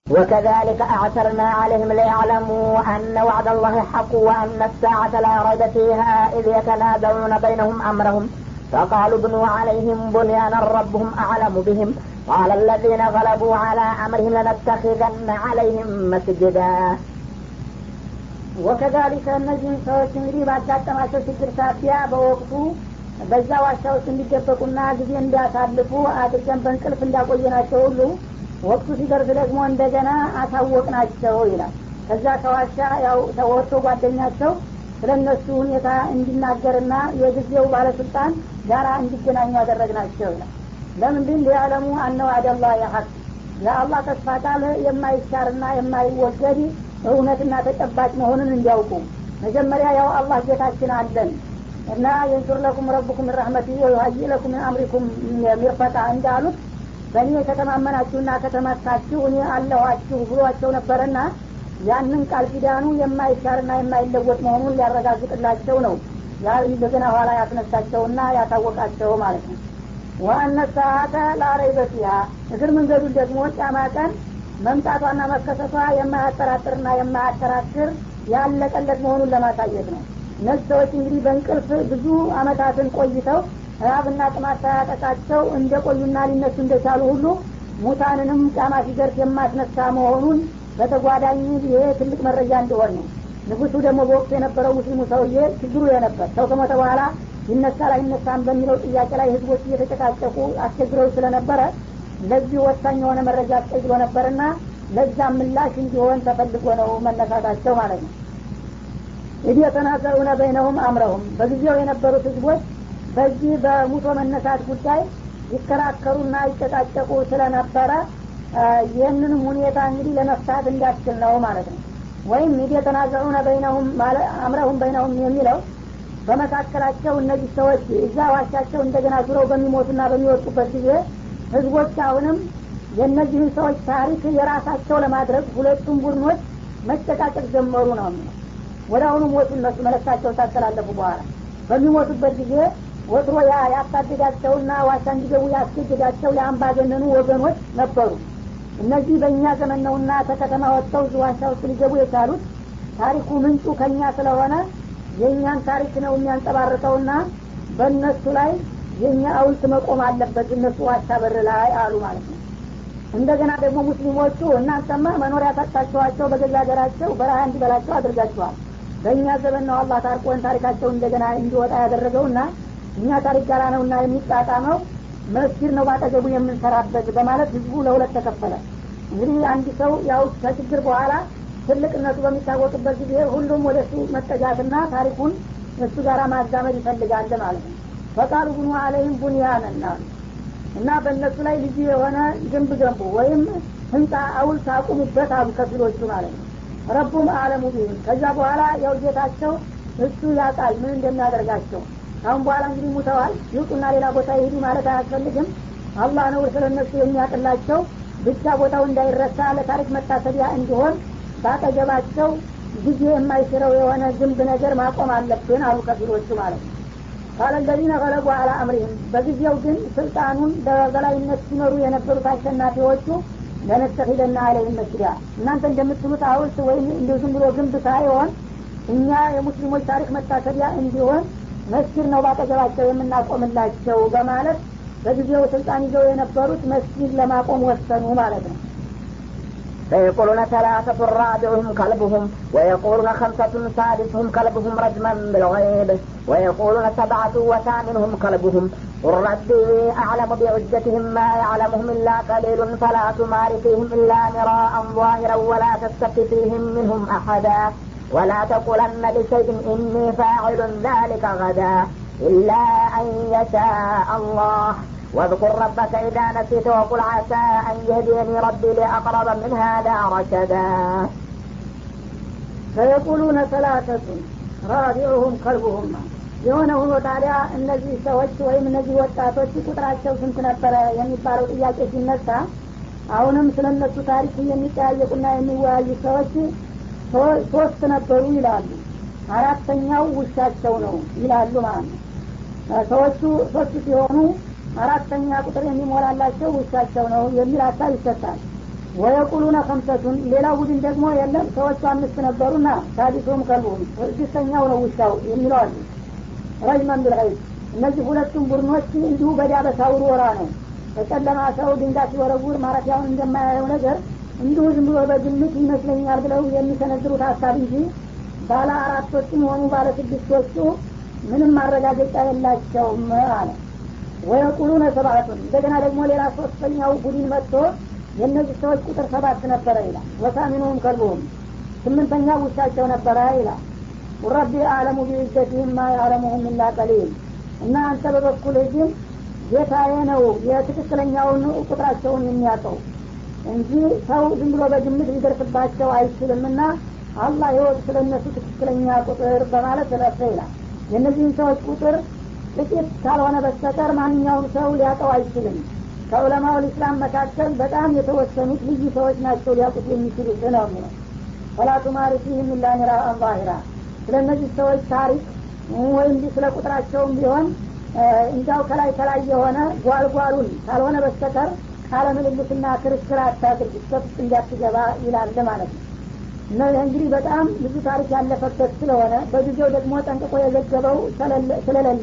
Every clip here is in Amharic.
وكذلك أعثرنا عليهم ليعلموا أن وعد الله حق وأن الساعة لا ريب فيها إذ يتنازعون بينهم أمرهم فقالوا ابنوا عليهم بنيانا ربهم أعلم بهم قال الذين غلبوا على أمرهم لنتخذن عليهم مسجدا ወከዛሊከ እነዚህን ሰዎች እንግዲህ ባጋጠማቸው ችግር ሳቢያ በወቅቱ በዛ ዋሻ ውስጥ እንዲደበቁና ጊዜ እንዲያሳልፉ አድርገን በእንቅልፍ እንዳቆየናቸው ሁሉ ወቅቱ ሲደርስ ደግሞ እንደገና አሳወቅናቸው ይላል ከዛ ከዋሻ ያው ተወጥቶ ጓደኛቸው ስለ እነሱ ሁኔታ እንዲናገርና የጊዜው ባለስልጣን ጋራ እንዲገናኙ ያደረግናቸው ይላል ለምንድን ሊያለሙ አነ ዋዕደላ የሀቅ የአላህ ተስፋ ቃል የማይሻርና የማይወገድ እውነትና ተጨባጭ መሆኑን እንዲያውቁ መጀመሪያ ያው አላህ ጌታችን አለን እና የንሱር ለኩም ረቡኩም ረህመት ወዩሀይ ለኩም ምን አምሪኩም ሚርፈቃ እንዳሉት በእኔ ከተማመናችሁና ከተመካችሁ እኔ አለኋችሁ ብሏቸው ነበረና ያንን ቃል ኪዳኑ የማይሻርና የማይለወጥ መሆኑን ሊያረጋግጥላቸው ነው እንደገና ኋላ ያስነሳቸውና ያታወቃቸው ማለት ነው ዋአነ ሰዓተ ላረይበ ፊሃ እግር መንገዱን ደግሞ ጫማ ቀን መምጣቷና መከሰቷ የማያጠራጥርና የማያከራክር ያለቀለት መሆኑን ለማሳየት ነው እነዚህ ሰዎች እንግዲህ በእንቅልፍ ብዙ አመታትን ቆይተው ራብና ጥማት ሳያጠቃቸው እንደ ቆዩና ሊነሱ እንደቻሉ ሁሉ ሙታንንም ጫማ ሲደርስ የማስነሳ መሆኑን በተጓዳኝ ይሄ ትልቅ መረጃ እንደሆን ነው ንጉሱ ደግሞ በወቅቱ የነበረው ሙስሊሙ ሰውዬ ችግሩ የነበር ሰው ከሞተ በኋላ ይነሳ ላይነሳም በሚለው ጥያቄ ላይ ህዝቦች እየተጨቃጨቁ አስቸግረው ስለነበረ ለዚህ ወሳኝ የሆነ መረጃ አስቀይሮ ነበርና ለዛም ምላሽ እንዲሆን ተፈልጎ ነው መነሳታቸው ማለት ነው ኢድ የተናዘሩነ በይነሁም አምረሁም በጊዜው የነበሩት ህዝቦች በዚህ በሙቶ መነሳት ጉዳይ ይከራከሩና ይጨቃጨቁ ስለነበረ ይህንንም ሁኔታ እንግዲህ ለመፍታት እንዳስችል ነው ማለት ነው ወይም ኢድ የተናዘሩነ በይነሁም አምረሁም በይነሁም የሚለው በመካከላቸው እነዚህ ሰዎች እዛ ዋሻቸው እንደገና ዙረው በሚሞቱና በሚወጡበት ጊዜ ህዝቦች አሁንም የእነዚህን ሰዎች ታሪክ የራሳቸው ለማድረግ ሁለቱም ቡድኖች መጨቃጨቅ ጀመሩ ነው ወደ አሁኑ ሞቱ እነሱ መለክታቸው ታስተላለፉ በኋላ በሚሞቱበት ጊዜ ወትሮ ያ ያሳደዳቸውና ዋሻ እንዲገቡ ያስገድዳቸው የአምባገነኑ ወገኖች ነበሩ እነዚህ በእኛ ዘመን ነውና ተከተማ ወጥተው እዚህ ዋሻ ውስጥ ሊገቡ የቻሉት ታሪኩ ምንጩ ከእኛ ስለሆነ የእኛን ታሪክ ነው የሚያንጸባርቀውና በእነሱ ላይ የእኛ አውልት መቆም አለበት እነሱ ዋሻ በር ላይ አሉ ማለት ነው እንደገና ደግሞ ሙስሊሞቹ እናንተማ መኖሪያ ሰጥታችኋቸው በገዛ ሀገራቸው በረሃ እንዲበላቸው አድርጋችኋል በእኛ ዘመን ነው አላህ ታርቆን ታሪካቸው እንደገና እንዲወጣ ያደረገውና እኛ ታሪክ ጋራ ነውና የሚጣጣመው መስጊድ ነው ባጠገቡ የምንሰራበት በማለት ህዝቡ ለሁለት ተከፈለ እንግዲህ አንድ ሰው ያው ከችግር በኋላ ትልቅነቱ በሚታወቅበት ጊዜ ሁሉም ወደ እሱ መጠጋትና ታሪኩን እሱ ጋር ማዛመድ ይፈልጋል ማለት ነው ፈቃሉ ብኑ አለይም ቡንያንና እና በእነሱ ላይ ልዩ የሆነ ግንብ ገንቡ ወይም ህንፃ አውልት አቁሙበት አሉ ከፊሎቹ ማለት ነው ረቡም አለሙ ቢህም ከዛ በኋላ ያው ጌታቸው እሱ ያውቃል ምን እንደሚያደርጋቸው አሁን በኋላ እንግዲህ ሙተዋል ይውጡና ሌላ ቦታ ይሄዱ ማለት አያስፈልግም አላህ ነው ስለ እነሱ የሚያቅላቸው ብቻ ቦታው እንዳይረሳ ለታሪክ መታሰቢያ እንዲሆን ባጠገባቸው ጊዜ የማይሽረው የሆነ ግንብ ነገር ማቆም አለብን አሉ ከፊሎቹ ማለት ነው ቃለ ለዚነ ገለቡ አላ አምሪህም በጊዜው ግን ስልጣኑን በበላይነት ሲመሩ የነበሩት አሸናፊዎቹ ለነተኪደና አለይህም መስጊዳ እናንተ እንደምትሉት ሀውልት ወይም እንዲሁ ዝም ብሎ ግንብ ሳይሆን እኛ የሙስሊሞች ታሪክ መታሰቢያ እንዲሆን መስጊድ ነው ባጠገባቸው የምናቆምላቸው በማለት በጊዜው ስልጣን ይዘው የነበሩት መስጊድ ለማቆም ወሰኑ ማለት ነው فيقولون ثلاثة رابعهم كلبهم ويقولون خمسة سادسهم كلبهم رجما بالغيب ويقولون سبعة وثامنهم كلبهم قل ربي أعلم بعدتهم ما يعلمهم إلا قليل فلا تمار فيهم إلا مراء ظاهرا ولا تستفت فيهم منهم أحدا ولا تقولن لشيء إني فاعل ذلك غدا إلا أن يشاء الله واذكر ربك إذا نسيت وقل عسى أن يهديني ربي لأقرب من هذا رشدا فيقولون ثلاثة رابعهم كلبهم የሆነ ሆኖ ታዲያ እነዚህ ሰዎች ወይም እነዚህ ወጣቶች ቁጥራቸው ስንት ነበረ የሚባለው ጥያቄ ሲነሳ አሁንም ስለ እነሱ ታሪክ የሚጠያየቁና የሚወያዩ ሰዎች ሶስት ነበሩ ይላሉ አራተኛው ውሻቸው ነው ይላሉ ማለት ነው ሰዎቹ ሶስት ሲሆኑ አራተኛ ቁጥር የሚሞላላቸው ውሻቸው ነው የሚል ሀሳብ ይሰጣል ወየቁሉነ ከምሰቱን ሌላው ቡድን ደግሞ የለም ሰዎቹ አምስት ነበሩና ሳዲሱም ከልቡም ስድስተኛው ነው ውሻው የሚለው አሉ ረጅመን ብልይብ እነዚህ ሁለቱም ቡድኖች እንዲሁ በዳበሳ ውርወራ ነው በጨለማ ሰው ድንጋይ ሲወረውር ማረፊያውን እንደማያየው ነገር እንዲሁ ዝም ብሎ በግምት ይመስለኛል ብለው የሚሰነዝሩት ሀሳብ እንጂ ባለ አራቶችም ሆኑ ባለ ስድስቶቹ ምንም ማረጋገጫ የላቸውም አለ ወየቁሉነ ሰባቱን እንደገና ደግሞ ሌላ ሶስተኛው ቡድን መጥቶ የእነዚህ ሰዎች ቁጥር ሰባት ነበረ ይላል ወሳሚኑም ከልቡም ስምንተኛ ውሻቸው ነበረ ይላል ረቢ አለሙ ቢዕዘትህም ማ ያዕለሙሁም ኢላ ቀሊል እና አንተ በበኩልህ ግን ጌታዬ ነው የትክክለኛውን ቁጥራቸውን የሚያውቀው እንጂ ሰው ዝም ብሎ በግምት ሊደርስባቸው አይችልምና አላህ ይወቅ ስለ እነሱ ትክክለኛ ቁጥር በማለት ተለፈ ይላል የእነዚህን ሰዎች ቁጥር ጥቂት ካልሆነ በስተቀር ማንኛውም ሰው ሊያውቀው አይችልም ከዑለማው ልእስላም መካከል በጣም የተወሰኑት ልዩ ሰዎች ናቸው ሊያውቁት የሚችሉት ነው የሚለው ፈላቱ ማሪፊህም ኢላ ሚራአን ዛሂራ ስለ እነዚህ ሰዎች ታሪክ ወይም ስለ ቁጥራቸውም ቢሆን እንዲያው ከላይ ከላይ የሆነ ጓልጓሉን ካልሆነ በስተቀር ቃለ ምልልስና ክርክር አታድርግ ውስጥ እንዲያትገባ ይላል ማለት ነው እና ይህ እንግዲህ በጣም ብዙ ታሪክ ያለፈበት ስለሆነ በጊዜው ደግሞ ጠንቅቆ የዘገበው ስለሌለ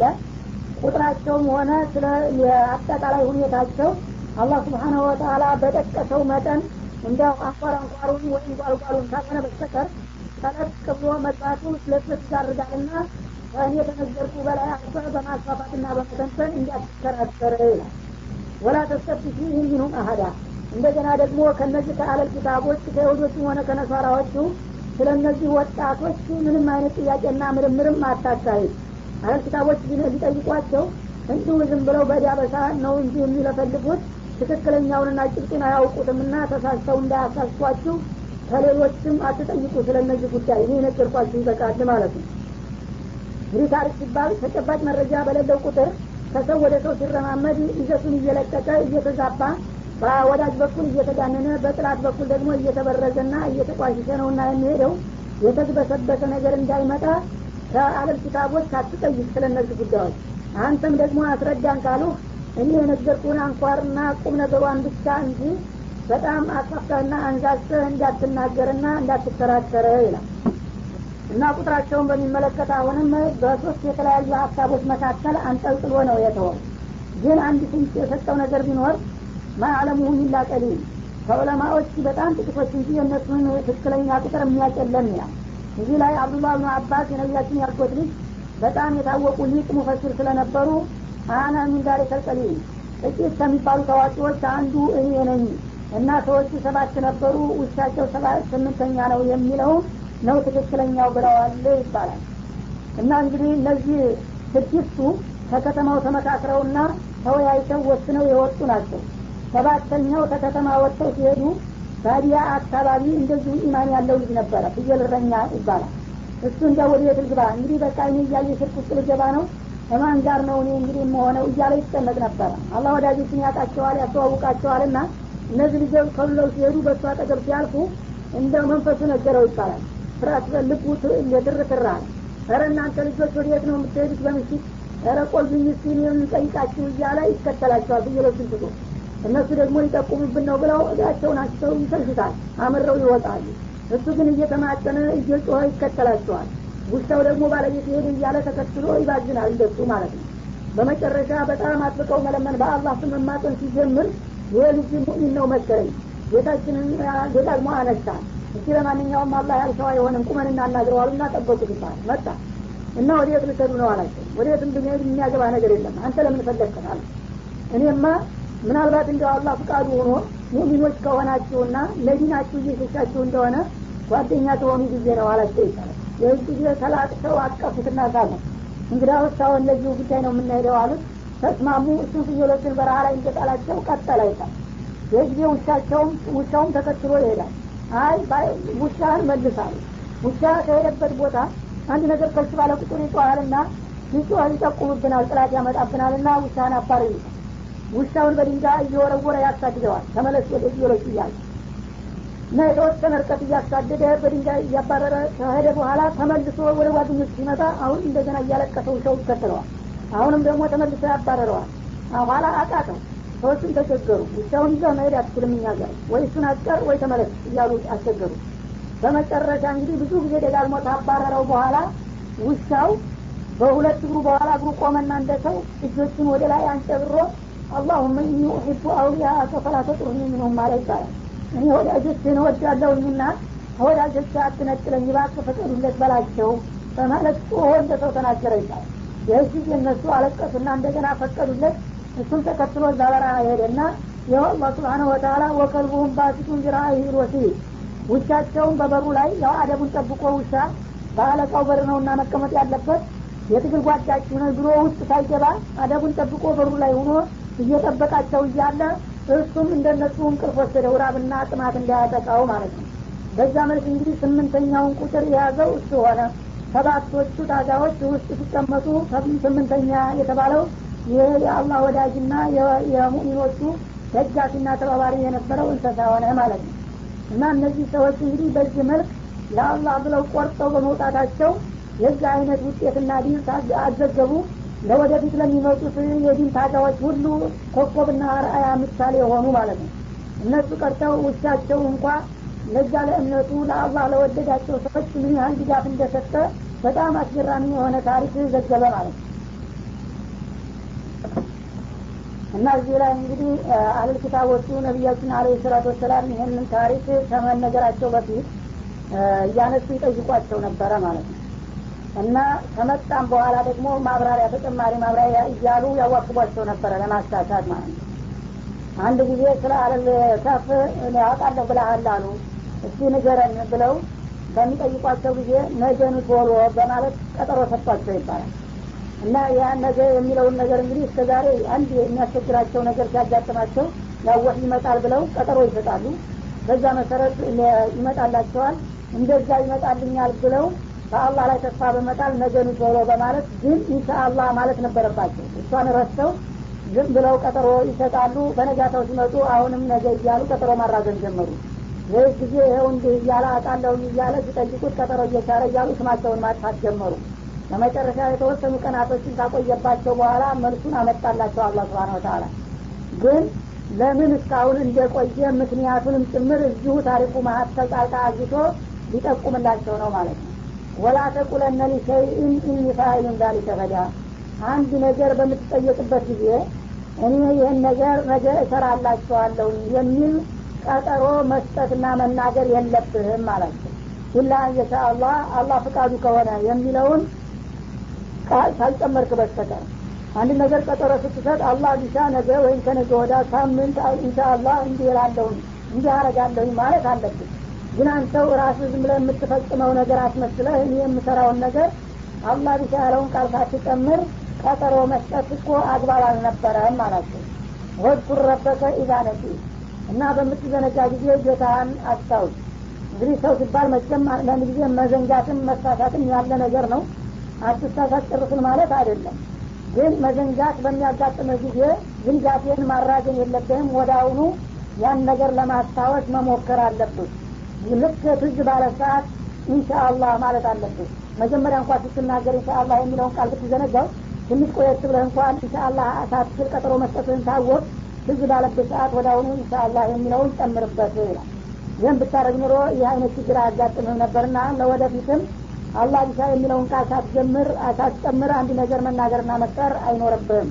ቁጥራቸውም ሆነ ስለ አጠቃላይ ሁኔታቸው አላህ ስብሓናሁ ወተላ በጠቀሰው መጠን እንዲያው አንኳር አንኳሩን ወይም ጓልጓሉን ካልሆነ በስተቀር ጠለቅ ብሎ መጽሐፉ ስለስለስ ያደርጋልና ከእኔ የተነገርኩ በላይ አልፈ በማስፋፋትና በመተንተን እንዲያትከራከር ይላል ወላ ተስተፍቲ ፊህም ሚንሁም አሀዳ እንደገና ደግሞ ከነዚህ ከአለል ኪታቦች ከይሁዶችም ሆነ ከነሷራዎቹ ስለ እነዚህ ወጣቶች ምንም አይነት ጥያቄና ምርምርም አታካሂድ አለል ኪታቦች ሊጠይቋቸው እንዲሁ ዝም ብለው በዲያበሳ ነው እንጂ የሚለፈልጉት ትክክለኛውንና ጭብጡን አያውቁትምና ተሳስተው እንዳያሳስቷችሁ ከሌሎችም አትጠይቁ ስለ እነዚህ ጉዳይ እኔ የነገርኳችሁ ይበቃል ማለት ነው እንግዲህ ታሪክ ሲባል ተጨባጭ መረጃ በሌለው ቁጥር ከሰው ወደ ሰው ሲረማመድ ይዘቱን እየለቀቀ እየተዛባ በወዳጅ በኩል እየተጋነነ በጥላት በኩል ደግሞ እየተበረዘና እየተቋሸሸ ነውና የሚሄደው የተግበሰበሰ ነገር እንዳይመጣ ከአለም ኪታቦች አትጠይቅ ስለ እነዚህ ጉዳዮች አንተም ደግሞ አስረዳን ካሉ እኔ የነገርኩን አንኳርና ቁም ነገሯን ብቻ እንጂ በጣም አስፋፍተህና አንዛዝተህ እንዳትናገርና እንዳትከራከረ ይላል እና ቁጥራቸውን በሚመለከት አሁንም በሶስት የተለያዩ ሀሳቦች መካከል አንጠልጥሎ ነው የተወው ግን አንድ ፍንጭ የሰጠው ነገር ቢኖር ማዕለሙሁ ኢላ ቀሊል ከዑለማዎች በጣም ጥቂቶች እንጂ የእነሱን ትክክለኛ ቁጥር የሚያጨለም ይላል እዚህ ላይ አብዱላህ ብኑ አባስ የነቢያችን ያልኮት ልጅ በጣም የታወቁ ሊቅ ሙፈሲር ስለነበሩ አና ሚን ዛሊከል ቀሊል ጥቂት ከሚባሉ ታዋቂዎች አንዱ እኔ ነኝ እና ሰዎቹ ሰባት ነበሩ ውሻቸው ስምንተኛ ነው የሚለውን ነው ትክክለኛው ብለዋል ይባላል እና እንግዲህ እነዚህ ስድስቱ ከከተማው ተመካክረውና ተወያይተው ወስነው የወጡ ናቸው ሰባተኛው ከከተማ ወጥተው ሲሄዱ ባዲያ አካባቢ እንደዚሁ ኢማን ያለው ልጅ ነበረ ፍየል እረኛ ይባላል እሱ እንደ ወደ ቤት ልግባ እንግዲህ በቃ እኔ እያየ ሽርክ ውስጥ ልገባ ነው ከማን ጋር ነው እኔ እንግዲህ የምሆነው እያለ ይጨነቅ ነበረ አላህ ወዳጆችን ያውቃቸዋል ያስተዋውቃቸዋል ና እነዚህ ልጆች ከብለው ሲሄዱ በእሱ አጠገብ ሲያልፉ እንደ መንፈሱ ነገረው ይባላል ፍርሃት ልቡ ትርትራ ረ እናንተ ልጆች ወዴት ነው የምትሄዱት በምሽት ረ ቆልብኝ እስኪ የምንጠይቃችሁ እያለ ይከተላቸዋል ፍየሎችን ትቶ እነሱ ደግሞ ሊጠቁሙብን ነው ብለው እዳቸውን አስተው ይሰልሹታል አምረው ይወጣሉ እሱ ግን እየተማጠነ እየጮኸ ይከተላቸዋል ውሻው ደግሞ ባለቤት ሄደ እያለ ተከትሎ ይባዝናል እንደሱ ማለት ነው በመጨረሻ በጣም አጥብቀው መለመን በአላህ ስም መማጠን ሲጀምር ይህ ልጅ ሙእሚን ነው መሰለኝ ጌታችንን ደጋግሞ አነሳ እስቲ ለማንኛውም አላህ ያልሰው አይሆንም ቁመን እናናግረዋሉ እና ጠበቁት ይባል መጣ እና ወዴት ልትሄዱ ነው አላቸው ወዴት ብንሄድ የሚያገባ ነገር የለም አንተ ለምን ፈለግከታል እኔማ ምናልባት እንደው አላህ ፍቃዱ ሆኖ ሙሚኖች ከሆናችሁና ለዲናችሁ እየሸሻችሁ እንደሆነ ጓደኛ ከሆኑ ጊዜ ነው አላቸው ይባላል ይህ ጊዜ ተላቅሰው አቀፉትና ሳለ እንግዲህ አሁን ለዚሁ ጉዳይ ነው የምናሄደው አሉት ተስማሙ እሱን ፍየሎችን በረሃ ላይ እንደጣላቸው ቀጠለ ይታል ይህ ጊዜ ውሻቸውም ውሻውም ተከትሎ ይሄዳል አይ ውሻህን መልሳሉ ውሻ ከሄደበት ቦታ አንድ ነገር ከሱ ባለ ቁጥር ይጮኋልና ሲጮህ ይጠቁምብናል ጥላት ያመጣብናልና ውሻህን አባር ይሉታል ውሻውን በድንጋይ እየወረወረ ያሳድደዋል ተመለስ ወደ ፍየሎች እያለ እና የተወሰነ እርቀት እያሳደደ በድንጋይ እያባረረ ከሄደ በኋላ ተመልሶ ወደ ጓደኞች ሲመጣ አሁን እንደገና እያለቀሰ ውሻው ይከተለዋል አሁንም ደግሞ ተመልሶ ያባረረዋል ኋላ አቃተው ሰዎችን ተቸገሩ ውሻውን ይዘህ መሄድ አትችልም እኛ ጋር ወይ እሱን አስቀር ወይ ተመለስ እያሉ አስቸገሩ በመጨረሻ እንግዲህ ብዙ ጊዜ ደጋግሞ ታባረረው በኋላ ውሻው በሁለት እግሩ በኋላ እግሩ ቆመና እንደ ሰው እጆችን ወደ ላይ አንጨብሮ አላሁመ ኢኒ ኡሒቡ አውሊያ ፈላ ተጥሩኒ ሚንሁም ማለት ይባላል እኔ ወዳጆችን እወዳለሁኝና ከወዳጆች አትነጥለኝ እባክህ ፍቀዱለት በላቸው በማለት ጮሆ እንደ ሰው ተናገረ ይባላል ይህ ጊዜ እነሱ አለቀሱና እንደገና ፈቀዱለት እሱም ተከትሎ እዛ በረሃ ሄደና ይኸው አላህ ስብሓነሁ ወተላ ወከልቡሁም ባሲቱን ዚራኢሂ ቢልወሲል ውሻቸውን በበሩ ላይ ያው አደቡን ጠብቆ ውሻ በአለቃው በር ነውና መቀመጥ ያለበት የትግል ጓዳችሁ ነው ብሎ ውስጥ ሳይገባ አደቡን ጠብቆ በሩ ላይ ሆኖ እየጠበቃቸው እያለ እሱም እንደነሱ እንቅልፍ ወሰደው ራብና ጥማት እንዳያጠቃው ማለት ነው በዛ መልክ እንግዲህ ስምንተኛውን ቁጥር የያዘው እሱ ሆነ ሰባቶቹ ታዛዎች ውስጥ ሲቀመጡ ስምንተኛ የተባለው ይህ የአላህ ወዳጅና የሙእሚኖቹ ደጋፊና ተባባሪ የነበረው እንስሳ ሆነ ማለት ነው እና እነዚህ ሰዎች እንግዲህ በዚህ መልክ ለአላህ ብለው ቆርጠው በመውጣታቸው የዚህ አይነት ውጤትና ዲን አዘገቡ ለወደፊት ለሚመጡት የዲን ታጋዎች ሁሉ ኮከብና አርአያ ምሳሌ የሆኑ ማለት ነው እነሱ ቀርተው ውሻቸው እንኳ ለዛ ለእምነቱ ለአላህ ለወደዳቸው ሰዎች ምን ያህል ድጋፍ እንደሰጠ በጣም አስገራሚ የሆነ ታሪክ ዘገበ ማለት ነው እና እዚህ ላይ እንግዲህ አህለል ኪታቦቹ ነቢያችን አለ ሰላቱ ወሰላም ይህንን ታሪክ ከመነገራቸው በፊት እያነሱ ይጠይቋቸው ነበረ ማለት ነው እና ከመጣም በኋላ ደግሞ ማብራሪያ ተጨማሪ ማብራሪያ እያሉ ያዋክቧቸው ነበረ ለማሳሳት ማለት ነው አንድ ጊዜ ስለ አለል ከፍ ያውቃለሁ ብለሃል አሉ እስቲ ንገረን ብለው በሚጠይቋቸው ጊዜ ነገኑ ቶሎ በማለት ቀጠሮ ሰጥቷቸው ይባላል እና ያ ነገ የሚለውን ነገር እንግዲህ እስከ ዛሬ አንድ የሚያስቸግራቸው ነገር ሲያጋጥማቸው ያወህ ይመጣል ብለው ቀጠሮ ይሰጣሉ በዛ መሰረት ይመጣላቸዋል እንደዛ ይመጣልኛል ብለው በአላህ ላይ ተስፋ በመጣል ነገኑ ቶሎ በማለት ግን ኢንሻአላህ ማለት ነበረባቸው እሷን ረስተው ዝም ብለው ቀጠሮ ይሰጣሉ በነጋታው ሲመጡ አሁንም ነገ እያሉ ቀጠሮ ማራዘን ጀመሩ ይህ ጊዜ ይኸው እንዲህ እያለ አጣለሁኝ እያለ ሲጠይቁት ቀጠሮ እየቻረ እያሉ ስማቸውን ማጥፋት ጀመሩ ለመጨረሻ የተወሰኑ ቀናቶችን ካቆየባቸው በኋላ መልሱን አመጣላቸው አላ ስብን ወተላ ግን ለምን እስካሁን እንደቆየ ምክንያቱንም ጭምር እዚሁ ታሪኩ መሀከል ጣልቃ አግቶ ሊጠቁምላቸው ነው ማለት ነው ወላ ተቁለነ ሊሸይእን ኢኒ ፋይሉን ዛሊከ ገዳ አንድ ነገር በምትጠየቅበት ጊዜ እኔ ይህን ነገር ነገ እሰራላቸዋለሁ የሚል ቀጠሮ መስጠትና መናገር የለብህም ማለት ነው ኢላ የሻ አላህ አላህ ፍቃዱ ከሆነ የሚለውን ቃል ሳልጨመርክ በስተቀር አንድ ነገር ቀጠሮ ስትሰጥ አላህ ቢሻ ነገ ወይም ከነገ ወዳ ሳምንት ኢንሻ አላህ እንዲህ እላለሁኝ እንዲህ አረጋለሁኝ ማለት አለብን ግን አንተው ራስህ ዝም ብለህ የምትፈጽመው ነገር አስመስለህ እኔ የምሰራውን ነገር አላህ ቢሻ ያለውን ቃል ሳትጨምር ቀጠሮ መስጠት እኮ አግባብ አልነበረም ማላቸው ወድኩር ረበከ ኢዛ ነሲ እና በምትዘነጋ ጊዜ ጌታህን አስታውስ እንግዲህ ሰው ሲባል መቼም አንዳንድ ጊዜ መዘንጋትም መሳሳትም ያለ ነገር ነው አትሳሳት ጨርስን ማለት አይደለም ግን መዘንጋት በሚያጋጥመ ጊዜ ዝንጋቴን ማራገን የለብህም ወደ አሁኑ ያን ነገር ለማስታወስ መሞከር አለብህ ልክ ትዝ ባለ ሰዓት ኢንሻአላህ ማለት አለብህ መጀመሪያ እንኳን ስትናገር ኢንሻአላህ የሚለውን ቃል ብትዘነጋው ትንሽ ቆየት ብለህ እንኳን ኢንሻአላህ ሳትችል ቀጠሮ መስጠትህን ታወቅ ትዝ ባለበት ሰዓት ወደ አሁኑ ኢንሻአላህ የሚለውን ጨምርበት ይላል ይህም ብታረግ ኑሮ ይህ አይነት ችግር አያጋጥምህ ነበርና ለወደፊትም አላህ ቢሻ የሚለውን ቃል ሳትጀምር ሳትጨምር አንድ ነገር መናገርና መፍጠር አይኖርብህም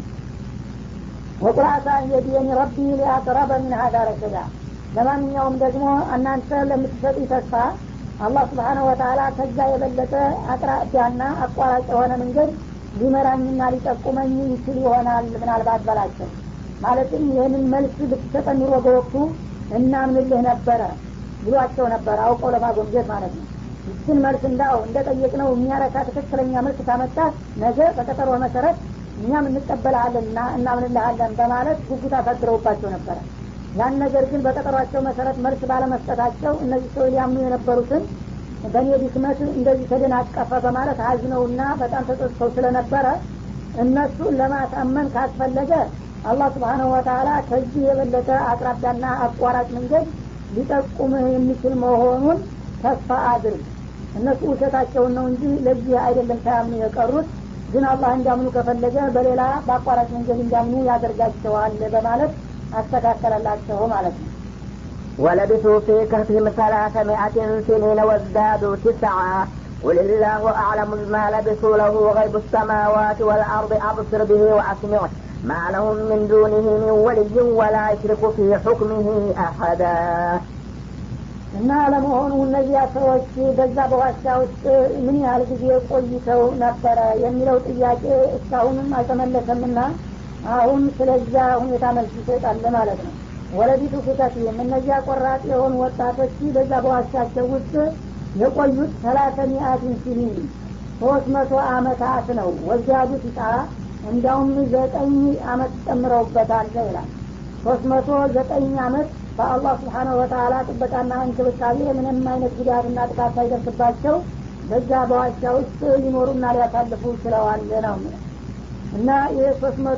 ወቁርአሳ የዲየኒ ረቢ ሊአቅረበ ምን ሀዳ ረሸዳ ለማንኛውም ደግሞ እናንተ ለምትሰጡ ተስፋ አላህ ስብሓነ ወተላ ከዛ የበለጠ አቅራቢያና አቋራጭ የሆነ መንገድ ሊመራኝና ሊጠቁመኝ ይችል ይሆናል ምናልባት በላቸው ማለትም ይህንን መልስ ብትሰጠን ኑሮ በወቅቱ እናምንልህ ነበረ ብሏቸው ነበር አውቀው ለማጎምጀት ማለት ነው ይችን መልስ እንዳው እንደ ጠየቅነው የሚያረካ ትክክለኛ መልስ ካመጣት ነገ በቀጠሮ መሰረት እኛም እንቀበልሃለን እና እናምንልሃለን በማለት ጉጉት አሳድረውባቸው ነበረ ያን ነገር ግን በቀጠሯቸው መሰረት መልስ ባለመስጠታቸው እነዚህ ሰው ሊያምኑ የነበሩትን በእኔ ድክመት እንደዚህ ተደናቀፈ በማለት ሀዝነውና በጣም ተጸጽተው ስለነበረ እነሱን ለማሳመን ካስፈለገ አላህ ስብሓነሁ ወተላ ከዚህ የበለጠ አቅራቢያና አቋራጭ መንገድ ሊጠቁምህ የሚችል መሆኑን ተስፋ አድርግ እነሱ ውሸታቸውን ነው እንጂ ለዚህ አይደለም ሳያምኑ የቀሩት ግን አላህ እንዲያምኑ ከፈለገ በሌላ በአቋራጭ መንገድ እንዲያምኑ ያደርጋቸዋል በማለት አስተካከለላቸው ማለት ነው ولبثوا في كهفهم ثلاثمائة سنين وازدادوا تسعا قل الله أعلم ما لبثوا له غيب السماوات والأرض أبصر به وأسمع ما لهم من دونه من ولي ولا يشرك في حكمه أحدا እና ለመሆኑ እነዚያ ሰዎች በዛ በዋሻ ውስጥ ምን ያህል ጊዜ ቆይተው ነበረ የሚለው ጥያቄ እስካሁንም አልተመለሰምና አሁን ስለዛ ሁኔታ መልስ ይሰጣል ማለት ነው ወለቢቱ ፊተፊህም እነዚያ ቆራጥ የሆኑ ወጣቶች በዛ በዋሻቸው ውስጥ የቆዩት ሰላተ ሚአትን ሲኒን ሶስት መቶ አመታት ነው ወዚያዱ ሲጣ እንዲያውም ዘጠኝ አመት ጨምረውበታል ይላል ሶስት መቶ ዘጠኝ አመት በአላህ ስብሓነሁ ወተአላ ጥበቃና እንክብካቤ ምንም አይነት ጉዳትና ጥቃት ሳይደርስባቸው በዛ በዋሻ ውስጥ ሊኖሩና ሊያሳልፉ ችለዋል ነው እና ይህ ሶስት መቶ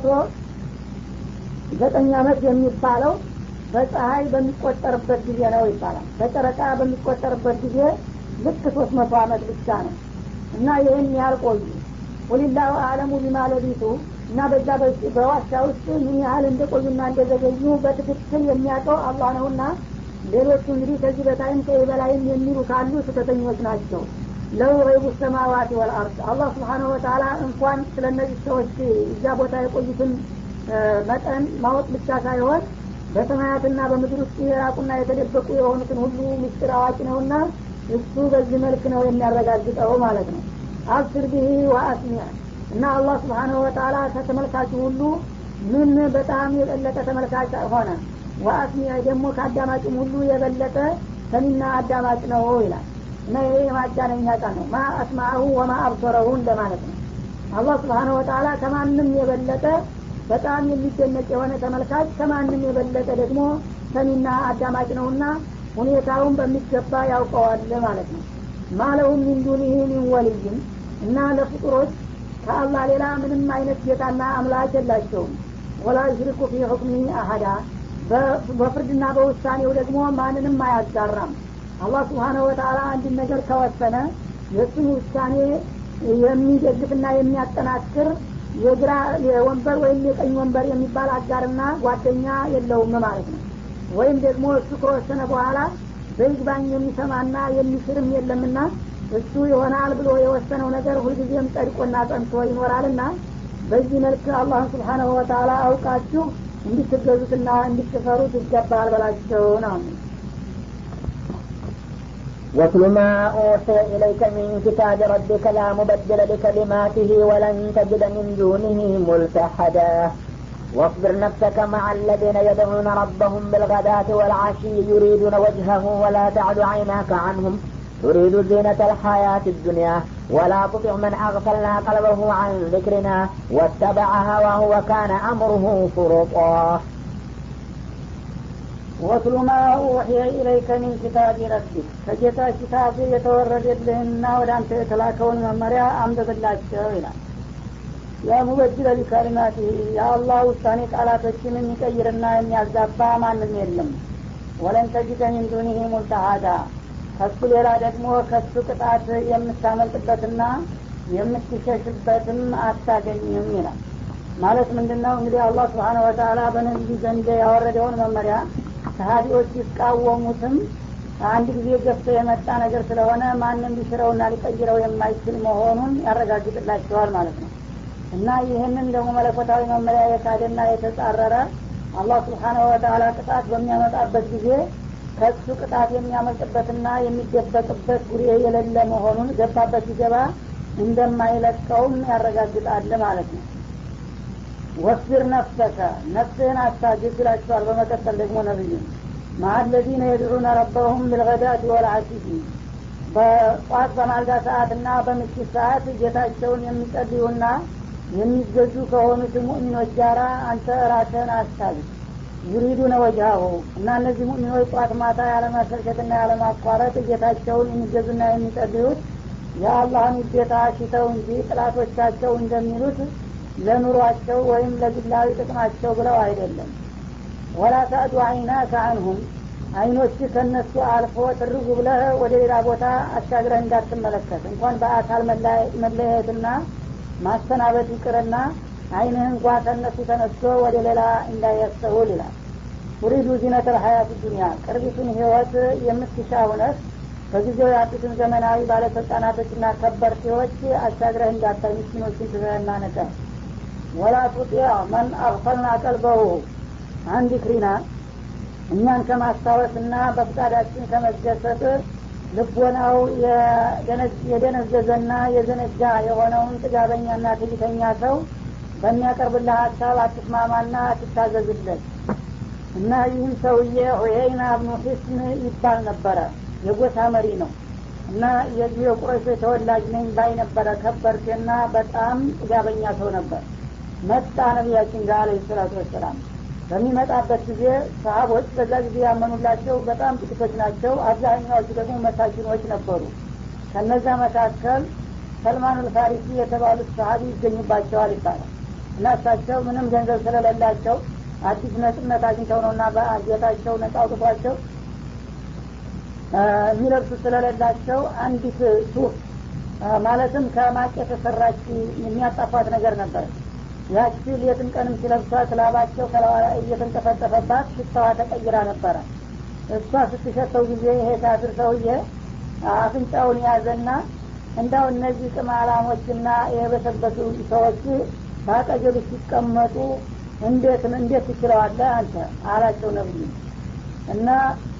ዘጠኝ አመት የሚባለው በፀሀይ በሚቆጠርበት ጊዜ ነው ይባላል በጨረቃ በሚቆጠርበት ጊዜ ልክ ሶስት መቶ አመት ብቻ ነው እና ይህን ያህል ቆዩ ወሊላሁ አለሙ ቢማ ለቢቱ እና በዛ በዋሻ ውስጥ ምን ያህል እንደቆዩና እንደዘገዩ በትክክል የሚያውቀው አላህ ነውና ሌሎቹ እንግዲህ ከዚህ በታይም ከዚህ በላይም የሚሉ ካሉ ስህተተኞች ናቸው ለው ገይቡ ሰማዋት ወልአርድ አላህ ስብሓነሁ ወተአላ እንኳን ስለ እነዚህ ሰዎች እዛ ቦታ የቆዩትን መጠን ማወቅ ብቻ ሳይሆን በሰማያትና በምድር ውስጥ የራቁና የተደበቁ የሆኑትን ሁሉ ምስጢር አዋቂ ነውና እሱ በዚህ መልክ ነው የሚያረጋግጠው ማለት ነው አብስር ብሂ ወአስሚዕ እና አላህ ስብሓነሁ ወተአላ ከተመልካቹ ሁሉ ምን በጣም የበለጠ ተመልካች ሆነ ወአስሚዕ ደግሞ ከአዳማጭም ሁሉ የበለጠ ሰሚና አዳማጭ ነው ይላል እና ይሄ የማጋነኛ ቃል ነው ማ አስማዐሁ ወማ አብሰረሁ እንደማለት ነው አላህ ስብሓነሁ ወተአላ ከማንም የበለጠ በጣም የሚደነቅ የሆነ ተመልካች ከማንም የበለጠ ደግሞ ሰሚና አዳማጭ ነውና ሁኔታውን በሚገባ ያውቀዋል ማለት ነው ማለሁም ሚን ዱኒህ ሚን ወልይም እና ለፍጡሮች ከአላህ ሌላ ምንም አይነት ጌታና አምላክ የላቸውም ወላ ዩሽሪኩ ፊ ሁክሚ አሀዳ በፍርድና በውሳኔው ደግሞ ማንንም አያጋራም አላህ ስብሓነሁ ወተአላ አንድን ነገር ከወሰነ የእሱን ውሳኔ የሚደግፍና የሚያጠናክር የግራ የወንበር ወይም የቀኝ ወንበር የሚባል አጋርና ጓደኛ የለውም ማለት ነው ወይም ደግሞ እሱ ከወሰነ በኋላ በይግባኝ የሚሰማና የሚሽርም የለምና እሱ ይሆናል ብሎ የወሰነው ነገር ሁልጊዜም ጸድቆና ጸንቶ ይኖራልና በዚህ መልክ አላህን ስብሓናሁ ወተአላ አውቃችሁ እንድትገዙትና እንድትፈሩት ይገባል በላቸው ነው واتل ما أوحي إليك من كتاب ربك لا مبدل لكلماته ولن تجد من دونه ملتحدا واصبر نفسك مع الذين يدعون ربهم بالغداة والعشي يريدون وجهه ولا تعد عيناك عنهم تريد زينة الحياة الدنيا ولا تطع من أغفلنا قلبه عن ذكرنا واتبع هواه وكان أمره فرطا ወትሉ ማ ኡሕየ ኢለይከ ሚን ኪታቢ ረቢክ ከጌታ ኪታብ የተወረደልህና ወደ አንተ የተላከውን መመሪያ አንብብላቸው ይላል የሙበጅለ ሊከሊማት የአላህ ውሳኔ ቃላቶችን የሚቀይርና የሚያዛባ ማንም የለም ወለን ተጅደ ሚን ዱኒህ ሙልተሃዳ ከሱ ሌላ ደግሞ ከሱ ቅጣት የምታመልጥበትና የምትሸሽበትም አታገኝም ይላል ማለት ምንድን ነው እንግዲህ አላህ ስብሓነ ወተአላ በነቢዩ ዘንድ ያወረደውን መመሪያ ከሀዲዎች ሲቃወሙትም አንድ ጊዜ ገፍቶ የመጣ ነገር ስለሆነ ማንም ሊሽረውና ሊቀይረው የማይችል መሆኑን ያረጋግጥላቸዋል ማለት ነው እና ይህንን ደግሞ መለኮታዊ መመሪያ የካደና የተጻረረ አላህ ስብሓነሁ ወተአላ ቅጣት በሚያመጣበት ጊዜ ከሱ ቅጣት የሚያመልጥበትና የሚደበቅበት ጉሬ የሌለ መሆኑን ገባበት ሲገባ እንደማይለቀውም ያረጋግጣል ማለት ነው ወስቢር ነፍሰከ ነፍስህን አስታግስ ይላቸዋል በመቀጠል ደግሞ ነብዩ ማአለዚነ የድዑነ ረበሁም ብልገዳት ወልአሲፊ በጧት በማልዳ ሰዓት እና በምሽት ሰዓት ጌታቸውን የሚጸልዩና የሚገዙ ከሆኑት ሙእሚኖች ጋር አንተ ራስህን አስታግስ ዩሪዱነ ወጅሃሁ እና እነዚህ ሙእሚኖች ጧት ማታ ያለመሰልቸትና ያለማቋረጥ ጌታቸውን የሚገዙና የሚጸልዩት የአላህን ውዴታ ሽተው እንጂ ጥላቶቻቸው እንደሚሉት ለኑሯቸው ወይም ለግላዊ ጥቅማቸው ብለው አይደለም ወላ ታዕዱ አይናከ አንሁም አይኖች ከነሱ አልፎ ትርጉ ብለህ ወደ ሌላ ቦታ አሻግረህ እንዳትመለከት እንኳን በአካል መለየትና ማሰናበት ይቅርና አይንህ እንኳ ከነሱ ተነስቶ ወደ ሌላ እንዳያስተውል ይላል ቱሪዱ ዚነት ልሀያት ዱኒያ ቅርቢቱን ህይወት የምትሻ ሁነት በጊዜው ያሉትን ዘመናዊ ባለስልጣናቶችና ከበርቴዎች አሻግረህ እንዳታይ ምስኪኖችን ትዘህና ነቀ ወላ ቱጢዕ መን አግፈልና ቀልበሁ አንድ ክሪና እኛን ከማስታወስና በፍቃዳችን ከመደሰት ልቦናው የደነዘዘና የዘነጋ የሆነውን ጥጋበኛና ትዕቢተኛ ሰው በሚያቀርብልህ ሀሳብ አትስማማና አትታዘዝለት እና ይህም ሰውዬ ዑየይና ብኑ ሒስን ይባል ነበረ የጎሳ መሪ ነው እና የዚህ የቁረሾ ተወላጅ ነኝ ባይ ነበረ ከበርቴና በጣም ጥጋበኛ ሰው ነበር መጣ ነቢያችን ጋር አለ ሰላቱ ወሰላም በሚመጣበት ጊዜ ሰሀቦች በዛ ጊዜ ያመኑላቸው በጣም ጥቂቶች ናቸው አብዛኛዎቹ ደግሞ መሳኪኖች ነበሩ ከነዛ መካከል ሰልማን ልፋሪሲ የተባሉት ሰሀቢ ይገኙባቸዋል ይባላል እና እሳቸው ምንም ገንዘብ ስለሌላቸው አዲስ ነጽነት አግኝተው ነው እና በጌታቸው ነጻ አውጥቷቸው የሚለብሱ ስለሌላቸው አንዲት ሱፍ ማለትም ከማቅ የተሰራች የሚያጣፋት ነገር ነበር ያቺ ሌትም ቀንም ሲለብሷት ላባቸው ከለዋ እየተንጠፈጠፈባት ሽታዋ ተቀይራ ነበረ እሷ ስትሸተው ጊዜ ይሄ ካፍር ሰውዬ አፍንጫውን ያዘና እንዳው እነዚህ ቅማላሞችና የበሰበሱ ሰዎች በአጠገብ ሲቀመጡ እንዴት እንዴት ትችለዋለህ አንተ አላቸው ነብዩ እና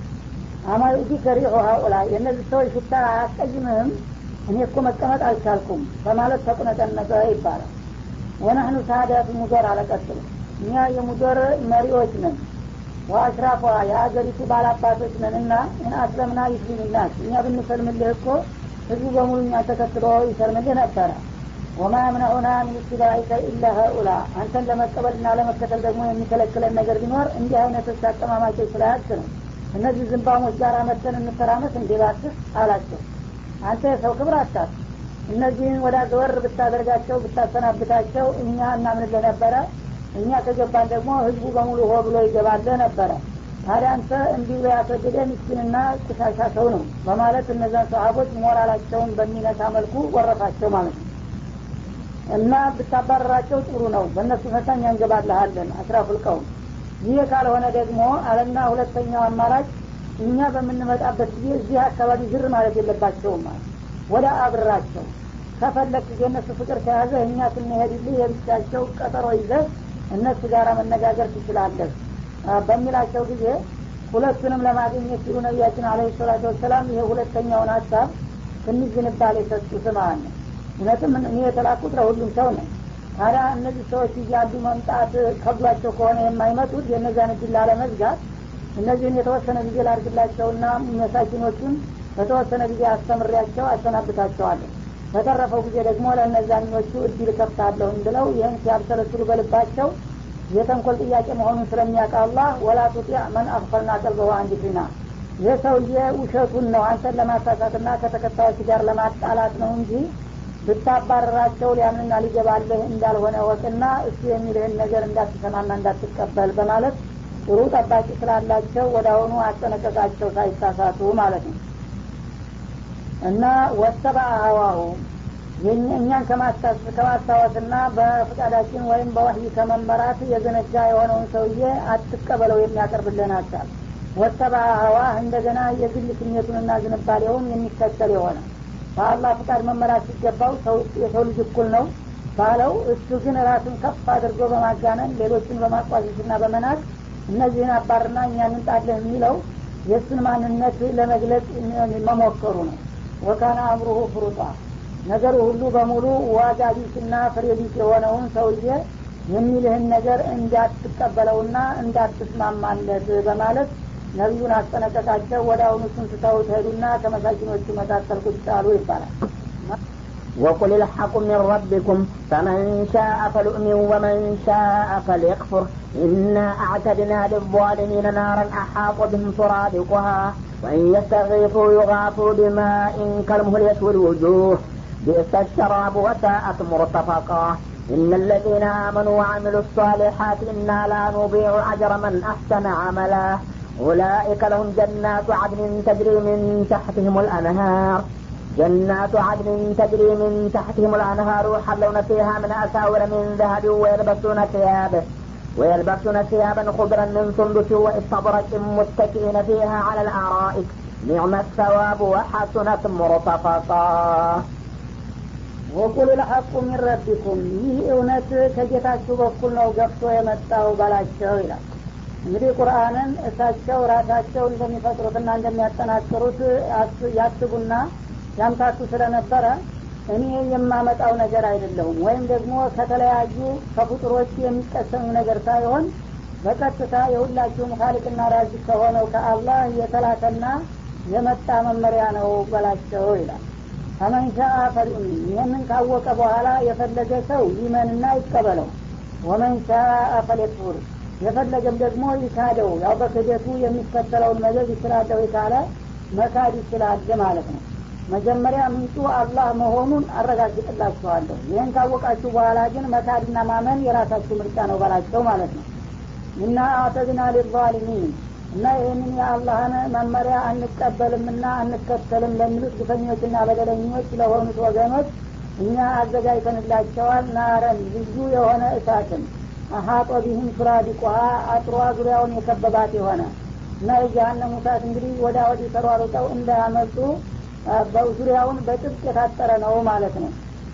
አማዩዲ ከሪሆ ሀኡላ የእነዚህ ሰዎች ሽታ አያስቀይምህም እኔ እኮ መቀመጥ አልቻልኩም በማለት ተቁነጠነጠ ይባላል ወናህኑ ሳዳት ሙዶር አለቀጥሉ እኛ የሙዶር መሪዎች ነን ወአሽራፏ የሀገሪቱ ባላባቶች ነን እና እና አስለምና ይስሊምናስ እኛ ብንሰልምልህ እኮ ህዝቡ በሙሉ እኛ ተከትሎ ይሰልምልህ ነበረ ወማ የምነዑና ምን ኢትባኢከ ኢላ ሀኡላ አንተን ለመቀበልና ለመከተል ደግሞ የሚከለክለን ነገር ቢኖር እንዲህ አይነቶች አቀማማቸው ስላያት ነው እነዚህ ዝንባሞች ጋር መተን እንተራመስ እንዲባስስ አላቸው አንተ የሰው ክብር አታት እነዚህን ወደ ዘወር ብታደርጋቸው ብታሰናብታቸው እኛ እናምንልህ ነበረ እኛ ከገባን ደግሞ ህዝቡ በሙሉ ሆ ብሎ ይገባልህ ነበረ ታዲያ አንተ እንዲህ ብሎ ያስወደደ ምስኪንና ቁሻሻ ሰው ነው በማለት እነዛን ሰሀቦች ሞራላቸውን በሚነሳ መልኩ ወረፋቸው ማለት ነው እና ብታባረራቸው ጥሩ ነው በእነሱ ፈታ እኛ እንገባልሃለን አስራፉልቀውም ይህ ካልሆነ ደግሞ አለና ሁለተኛው አማራጭ እኛ በምንመጣበት ጊዜ እዚህ አካባቢ ዝር ማለት የለባቸውም ማለት ወደ አብራቸው ከፈለግ የእነሱ ፍቅር ከያዘ እኛ ስንሄድልህ የብቻቸው ቀጠሮ ይዘህ እነሱ ጋር መነጋገር ትችላለህ በሚላቸው ጊዜ ሁለቱንም ለማግኘት ሲሉ ነቢያችን አለ ሰላቱ ወሰላም ይሄ ሁለተኛውን ሀሳብ ትንሽ ዝንባሌ የሰጡት ማለት ነው እውነትም እኔ የተላኩት ለሁሉም ሰው ነው ታዲያ እነዚህ ሰዎች እያሉ መምጣት ከብሏቸው ከሆነ የማይመጡት የእነዛን እድል ላለመዝጋት እነዚህን የተወሰነ ጊዜ ላርግላቸውና መሳኪኖቹን በተወሰነ ጊዜ አስተምሬያቸው አሰናብታቸዋለሁ በተረፈው ጊዜ ደግሞ ለእነዛኞቹ እድል ከፍታለሁ ብለው ይህን ሲያብሰለስሉ በልባቸው የተንኮል ጥያቄ መሆኑን ስለሚያውቅ አላህ ወላ ቱጢዕ መን አክፈልና ቀልበሁ አንድ ፊና ይህ ሰውዬ ውሸቱን ነው አንተን ለማሳሳትና ከተከታዮች ጋር ለማጣላት ነው እንጂ ብታባረራቸው ሊያምንና ሊገባልህ እንዳልሆነ ወቅና እሱ የሚልህን ነገር እንዳትሰማና እንዳትቀበል በማለት ጥሩ ጠባቂ ስላላቸው ወደ አሁኑ አስጠነቀቃቸው ሳይሳሳቱ ማለት ነው እና ወሰባ ሀዋሁ እኛን ከማስታወስና በፍቃዳችን ወይም በወህይ ከመመራት የዘነጋ የሆነውን ሰውዬ አትቀበለው የሚያቀርብልን ሀሳብ ወሰባ ሀዋ እንደገና የግል ስሜቱንና ዝንባሌውን የሚከተል የሆነ በአላህ ፍቃድ መመራት ሲገባው የሰው ልጅ እኩል ነው ባለው እሱ ግን ራሱን ከፍ አድርጎ በማጋነን ሌሎችን በማቋሸሽና በመናቅ እነዚህን አባርና እኛን እንጣለህ የሚለው የእሱን ማንነት ለመግለጽ መሞከሩ ነው ወካነ አምሩሁ ፍሩጣ ነገሩ ሁሉ በሙሉ ዋጋ ቢስና ፍሬ ቢስ የሆነውን ሰውዬ የሚልህን ነገር እንዳትቀበለውና እንዳትስማማለት በማለት ነቢዩን አስጠነቀቃቸው ወደ አሁኑ እሱን ስተውት ሄዱና ከመሳኪኖቹ መካከል ቁጭ አሉ ይባላል وقل الحق من ربكم فمن شاء فلؤمن ومن شاء فليكفر إنا أعتدنا للظالمين نارا أحاط بهم سرادقها وإن يستغيثوا يغاثوا بماء كالمهل يشوي الوجوه بئس الشراب وساءت مرتفقا إن الذين آمنوا وعملوا الصالحات إنا لا نضيع أجر من أحسن عملا أولئك لهم جنات عدن تجري من تحتهم الأنهار جنات عدن تجري من تحتهم الأنهار يحلون فيها من أساور من ذهب ويلبسون ثياب ويلبسون ثيابا خضرا من سندس واستبرق متكئين فيها على الارائك نعم الثواب وحسنت مرتفقا ወቁል ለሐቁ ሚን ረቢኩም ይህ እውነት ከጌታችሁ በኩል ነው ገብቶ የመጣው በላቸው ይላል እንግዲህ ቁርአንን እሳቸው ራሳቸው እንደሚፈጥሩትና እንደሚያጠናክሩት ያስቡና ያምታቱ ስለነበረ እኔ የማመጣው ነገር አይደለሁም ወይም ደግሞ ከተለያዩ ከፍጡሮች የሚቀሰሙ ነገር ሳይሆን በቀጥታ የሁላችሁም ካሊቅና ራዚ ከሆነው ከአላህ የተላከና የመጣ መመሪያ ነው በላቸው ይላል ፈመንሻ ፈልዩሚን ይህንን ካወቀ በኋላ የፈለገ ሰው ይመንና ይቀበለው ወመንሻ ፈሌክፉር የፈለገም ደግሞ ይካደው ያው በክደቱ የሚከተለውን መዘዝ ይችላለሁ ካለ መካድ ይችላል ማለት ነው መጀመሪያ ምንጩ አላህ መሆኑን አረጋግጥላችኋለሁ ይህን ካወቃችሁ በኋላ ግን መካድና ማመን የራሳችሁ ምርጫ ነው በላቸው ማለት ነው እና አተድና ሊዛሊሚን እና ይህንን የአላህን መመሪያ አንቀበልምና አንከተልም ለሚሉት ግፈኞችና በደለኞች ለሆኑት ወገኖች እኛ አዘጋጅተንላቸዋል ናረን ልዩ የሆነ እሳትን አሀጦ ቢህም ሱራዲቁሃ አጥሯ ዙሪያውን የከበባት የሆነ እና የጀሀነም እሳት እንግዲህ ወዳ ወዲህ ተሯሩጠው እንዳያመልጡ በዙሪያውን በጥብቅ የታጠረ ነው ማለት ነው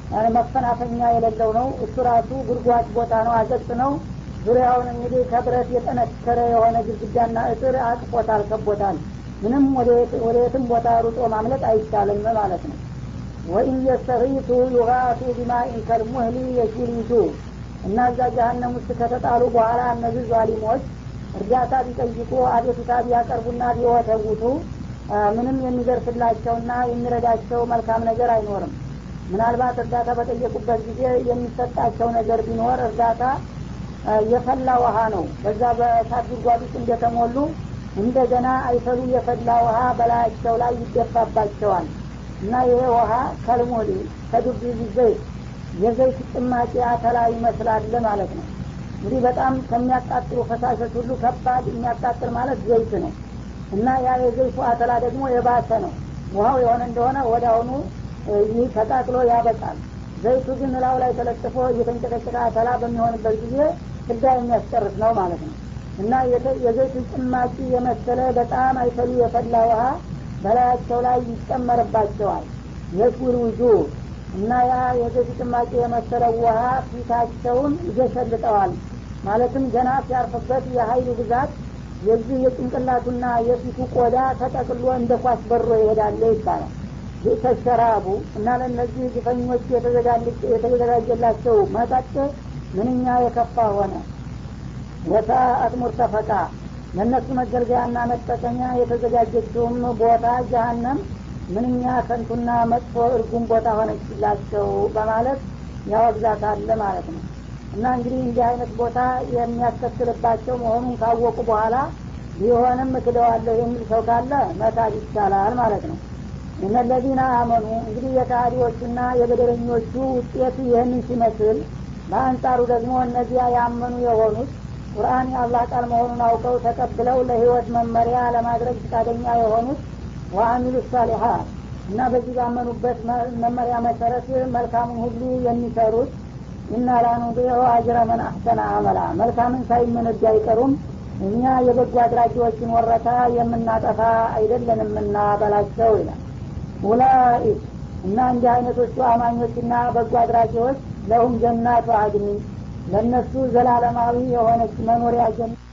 መፈናፈኛ የሌለው ነው እሱ ራሱ ጉድጓድ ቦታ ነው አዘቅት ነው ዙሪያውን እንግዲህ ከብረት የጠነከረ የሆነ ግድግዳና እጥር አቅፎታል ከቦታል ምንም ወደ የትም ቦታ ሩጦ ማምለጥ አይቻልም ማለት ነው ወኢን የስተሪቱ ዩጋቱ ቢማኢን ከልሙህሊ የሽሊቱ እና እዛ ጀሀነም ውስጥ ከተጣሉ በኋላ እነዚህ ዛሊሞች እርዳታ ቢጠይቁ አቤቱታ ቢያቀርቡና ቢወተውቱ ምንም የሚደርስላቸውና የሚረዳቸው መልካም ነገር አይኖርም ምናልባት እርዳታ በጠየቁበት ጊዜ የሚሰጣቸው ነገር ቢኖር እርዳታ የፈላ ውሃ ነው በዛ በእሳት ጉድጓድ ውስጥ እንደተሞሉ እንደገና አይፈሉ የፈላ ውሃ በላያቸው ላይ ይደፋባቸዋል እና ይሄ ውሃ ከልሞሊ ከዱብ ዘይት የዘይት ጭማቂ አተላ ይመስላል ማለት ነው እንግዲህ በጣም ከሚያቃጥሉ ፈሳሾች ሁሉ ከባድ የሚያቃጥል ማለት ዘይት ነው እና ያ የዘይቱ አተላ ደግሞ የባሰ ነው ውሃው የሆነ እንደሆነ ወደ አሁኑ ይህ ተቃጥሎ ያበቃል ዘይቱ ግን ላው ላይ ተለጥፎ እየተንጨቀጨቀ አተላ በሚሆንበት ጊዜ ፍዳ የሚያስጨርስ ነው ማለት ነው እና የዘይቱ ጭማቂ የመሰለ በጣም አይፈሉ የፈላ ውሃ በላያቸው ላይ ይጨመርባቸዋል የሱር ውጁ እና ያ የዘይቱ ጭማቂ የመሰለ ውሃ ፊታቸውን ይገሸልጠዋል ማለትም ገና ሲያርፍበት የሀይሉ ብዛት የዚህ የጭንቅላቱና የፊቱ ቆዳ ተጠቅሎ እንደ ኳስ በሮ ይሄዳለ ይባላል ተሸራቡ እና ለእነዚህ ግፈኞች የተዘጋጀላቸው መጠጥ ምንኛ የከፋ ሆነ ወሳአት ሙርተፈቃ ለእነሱ መገልገያና መጠቀሚያ የተዘጋጀችውም ቦታ ጀሀነም ምንኛ ከንቱና መጥፎ እርጉም ቦታ ሆነችላቸው በማለት ያወግዛታል ማለት ነው እና እንግዲህ እንዲህ አይነት ቦታ የሚያስከትልባቸው መሆኑን ካወቁ በኋላ ቢሆንም እክደዋለሁ የሚል ሰው ካለ መካድ ይቻላል ማለት ነው እነለዚነ አመኑ እንግዲህ የካህዲዎቹና የበደለኞቹ ውጤት ይህንን ሲመስል በአንጻሩ ደግሞ እነዚያ ያመኑ የሆኑት ቁርአን የአላህ ቃል መሆኑን አውቀው ተቀብለው ለህይወት መመሪያ ለማድረግ ፈቃደኛ የሆኑት ወአሚሉ ሳሊሀት እና በዚህ ባመኑበት መመሪያ መሰረት መልካሙን ሁሉ የሚሰሩት እና ላኑዲዑ አጅረ መን አሕሰነ አመላ መልካምን ሳይመነዱ አይቀሩም እኛ የበጎ አድራጊዎችን ወረታ የምናጠፋ አይደለንምና በላቸው ይላል ኡላኢክ እና እንዲህ አይነቶቹ አማኞችና በጎ አድራጊዎች ለሁም ጀናቱ አድኒ ለእነሱ ዘላለማዊ የሆነች መኖሪያ ጀና